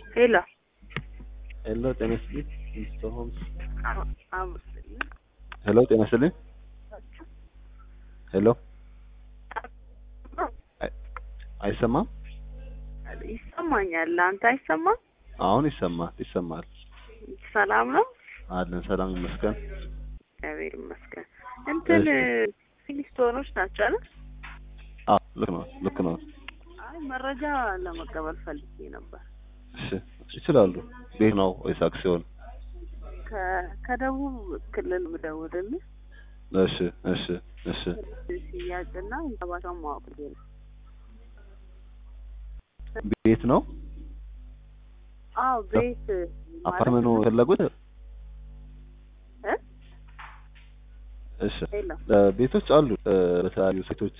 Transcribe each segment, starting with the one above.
ሄሎ ሄሎ ጤና ይስጥልኝ ሚስተር ሆምስ አመስልኝ ሄሎ ጤና ይስጥልኝ ሄሎ አይ- አይሰማም ይሰማኛል። አንተ አይሰማም? አሁን ይሰማል ይሰማል ሰላም ነው? አለን ሰላም ይመስገን እግዚአብሔር ይመስገን። እንትን እሺ። ፊሊስቶኖች ናቸው አይደል? አ ልክ ነው ልክ ነው አይ መረጃ ለመቀበል ፈልጌ ነበር። እሺ ይችላሉ ቤት ነው ወይስ አክሲዮን ከ- ከደቡብ ክልል ምደውልልህ እሺ እሺ እሺ ሽያጭና ሂሳባቸውን ማወቅ ብዬ ነው። ቤት ነው አዎ ቤት አፓርትመንት ነው የፈለጉት እ? እሺ ሄሎ እ፣ ቤቶች አሉ እ፣ በተለያዩ ሴቶች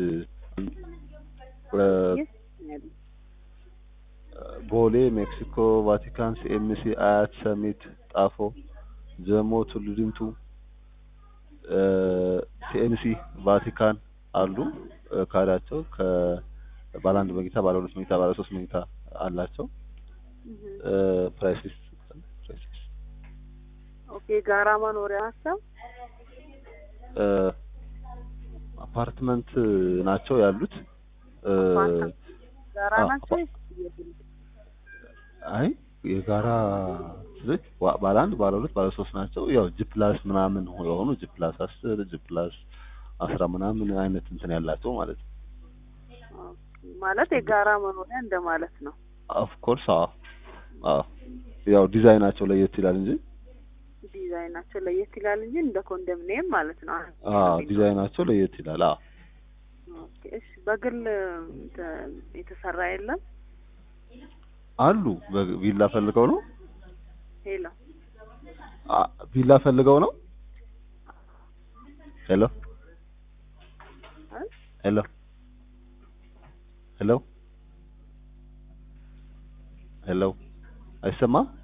የት ነው ያሉት? ቦሌ ሜክሲኮ ቫቲካን ሲኤምሲ አያት ሰሚት ጣፎ ጀሞ ቱሉ ዲምቱ እ፣ ሲኤምሲ ቫቲካን አሉ እ፣ ካሬያቸው ከባለ አንድ መኝታ ባለ ሁለት መኝታ ባለ ሶስት መኝታ አላቸው እህ። እ፣ ፕራይስ ሊስት ፕራይስ ሊስት ኦኬ ጋራ መኖሪያ ናቸው። እ፣ አፓርትመንት ናቸው ያሉት እ፣ አፓርትመንት ጋራ አ- ናቸው። አይ የጋራ ልክ ዋ- ባለ አንድ ባለ ሁለት ባለ ሶስት ናቸው። ያው ጂ ፕላስ ምናምን የሆኑ ጂ ፕላስ አስር ጂ ፕላስ አስራ ምናምን አይነት እንትን ያላቸው ማለት ነው። ኦኬ፣ ማለት የጋራ መኖሪያ እንደማለት ነው። ኦፍ ኮርስ አዎ አዎ ያው ዲዛይናቸው ለየት ይላል እንጂ ዲዛይናቸው ለየት ይላል እንጂ እንደ ኮንዶሚኒየም ማለት ነው። አዎ ዲዛይናቸው ለየት ይላል። አዎ ኦኬ፣ እሺ። በግል እንትን የተሰራ የለም። አሉ በ- ቪላ ፈልገው ነው ሄሎ አ- ቪላ ፈልገው ነው ሄሎ እ? ሄሎ ሄሎ ሄሎ አይሰማም